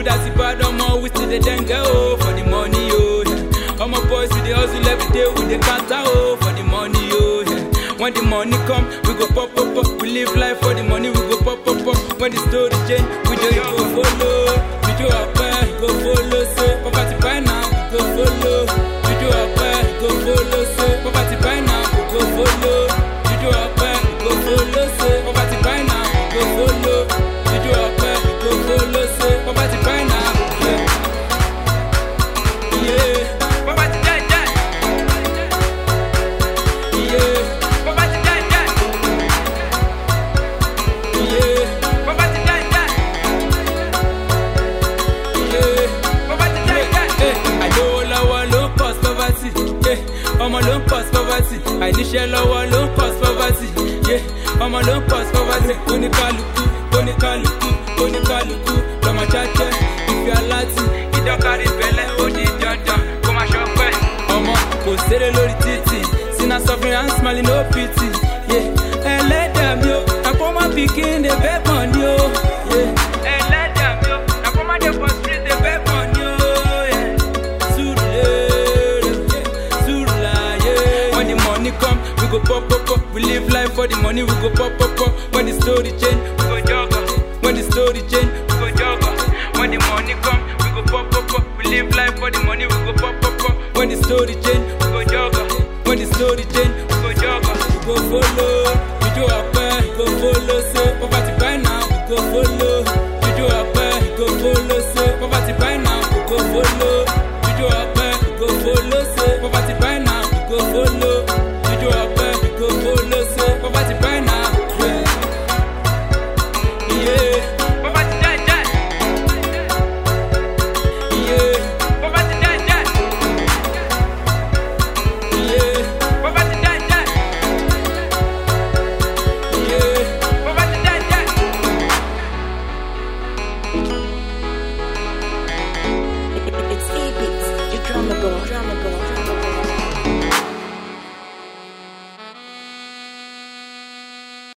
good as the bad, omo, we still the dengue, oh, for the money, oh, yeah. Omo boys, we the hustle every day, we the counter, oh, for the money, oh, yeah. When the money come, we go pop, pop, pop. We live life for the money, we go pop, pop, pop. When the story change, we do go follow. We do our best, go follow, so poverty by now, we go follow. We do our best, go follow, so poverty by now, we go follow. We do our best, go follow, so poverty by now, we go follow. We do our best, go follow, so poverty by now, yeah. Yeah, poverty die, die. Yeah, poverty die, die. Yeah, poverty die, die. Yeah, poverty die, die. Eh, àìlówó lọ́wọ́ ló ń cause poverty. Eh, ọmọ ló ń cause poverty. àìníṣẹ́ lọ́wọ́ ló ń cause poverty. Yeah, ọmọ ló ń cause poverty. oníkálukú oníkálukú oníkálukú lọ́mọ jájẹ́ ìfẹ́ aláti ìdọ́kárí bẹ̀lẹ̀ ó di dandan kó má ṣọpẹ́. ọmọ kò séré lórí títì sinna suffering and smiling no pity. Yeah, ẹlẹ́dàá mi o àpọ́nmọ́ pikin dey beg money o. Yeah, ẹlẹ́dàá mi o àpọ́nmọ́ dey for street dey beg money o. Yeah. Surulere, Surulaye. When the money come, we go pop, pop, pop. We live life for the money, we go pop, pop, pop. When the story change, we go jogger. When the story change, we go jogger. When the money come, we go pop, pop, pop. We live life for the money, we go pop, pop, pop. When the story change, we go jogger. When the story change, we go jogger. We go follow, we do our best, we go follow. So poverty by now, we go follow. We do our best, we go follow. So poverty by now, we go follow. We do our best, we go follow. So poverty by now, we go follow. We do our best, we go follow. So poverty by now, yeah. Yeah, poverty die, die. Yeah, poverty die, die. Yeah, poverty die, die. Yeah, poverty die, die. It's Ebix, your drummer boy, drummer boy.